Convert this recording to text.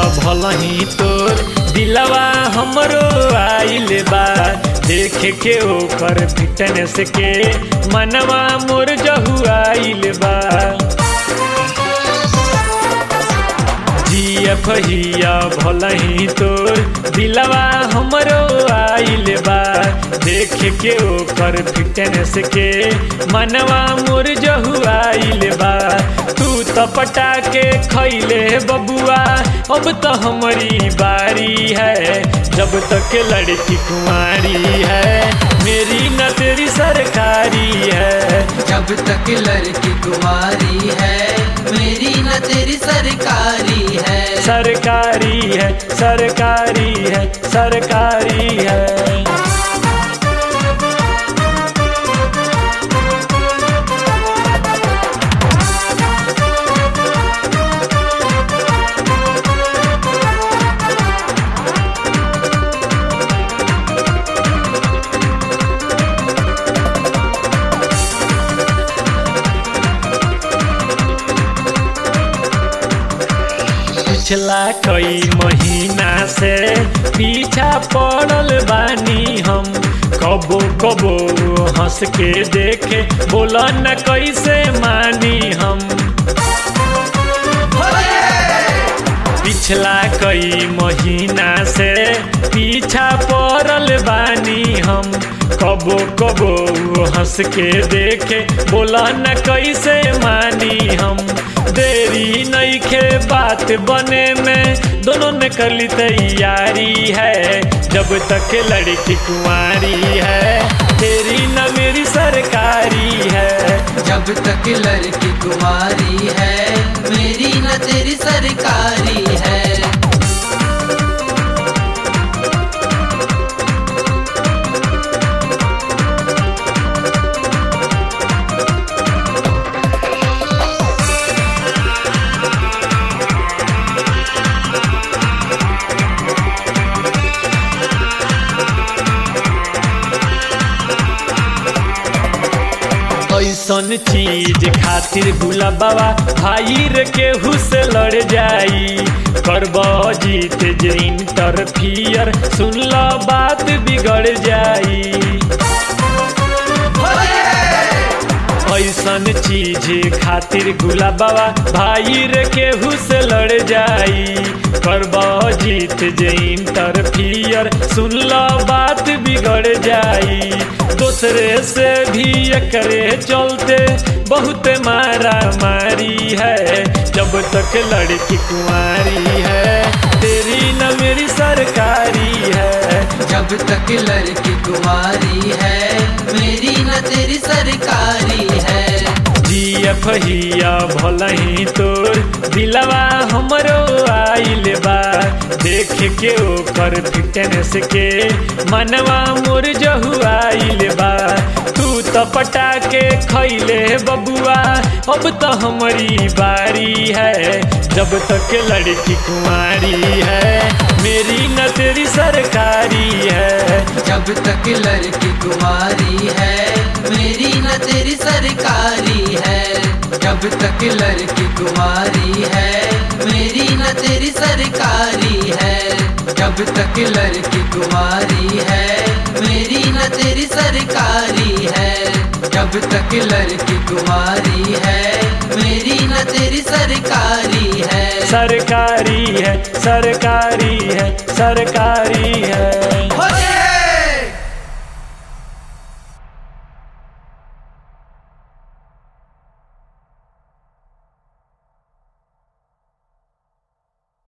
भलही तोर दिलवा हमरो आइल बा देखे के ओकर फिटनेस के मनवा मोर जहु आइल बा जियफ हिया भलही तोर दिलवा हमरो आइल बा देख के ओकर फिटनेस के मनवा मोर जहु आइल बा तू तो पटा के खैले बबुआ अब तो हमारी बारी है जब तक लड़की कुंवारी है मेरी न तेरी सरकारी है जब तक लड़की कुमारी है मेरी न तेरी सरकारी है सरकारी है सरकारी है सरकारी है पिछला कई महीना से पीछा पड़ल बानी हम कबो कबो हंस के देखे बोला न कैसे मानी हम पिछला कई महीना से पीछा पड़ल बानी हम कबो कबो हंस के देखे बोला न कैसे मानी हम देरी नईखे बात बने में दोनों ने कर ली तैयारी है जब तक लड़की कुंवारी है तेरी न मेरी सरकारी है जब तक लड़की कुमारी है मेरी न तेरी सरकारी है ऐसन चीज खातिर गुला बाबा भाई रे केहू से लड़ जाई करब जीत जे इंटरफियर सुन लो बात बिगड़ जाई ऐसन चीज खातिर गुला बाबा भाई रे केहू से लड़ जाई करब जीत जे इंटरफियर सुन लो बात बिगड़ जाई दूसरे से भी एकरे चलते बहुत मारा मारी है जब तक लड़की कुंवारी है तेरी न मेरी सरकारी है जब तक लड़की कुमारी है मेरी न तेरी सरकारी है जियफ हिया भलही तोर दिलवा हमरो आइल बा देख के ओकर फिटनेस के मनवा मोर जहु आइल बा तू तो पटा के खैले बबुआ अब तो हमारी बारी है जब तक लड़की कुंवारी है मेरी न तेरी सरकारी है जब तक लड़की कुमारी है मेरी न तेरी सरकारी है जब तक लड़की कुमारी है मेरी न तेरी सरकारी है जब तक लड़की कुमारी है मेरी न तेरी सरकारी है जब तक लड़की कुमारी है मेरी न तेरी सरकारी है सरकारी है सरकारी है सरकारी है हो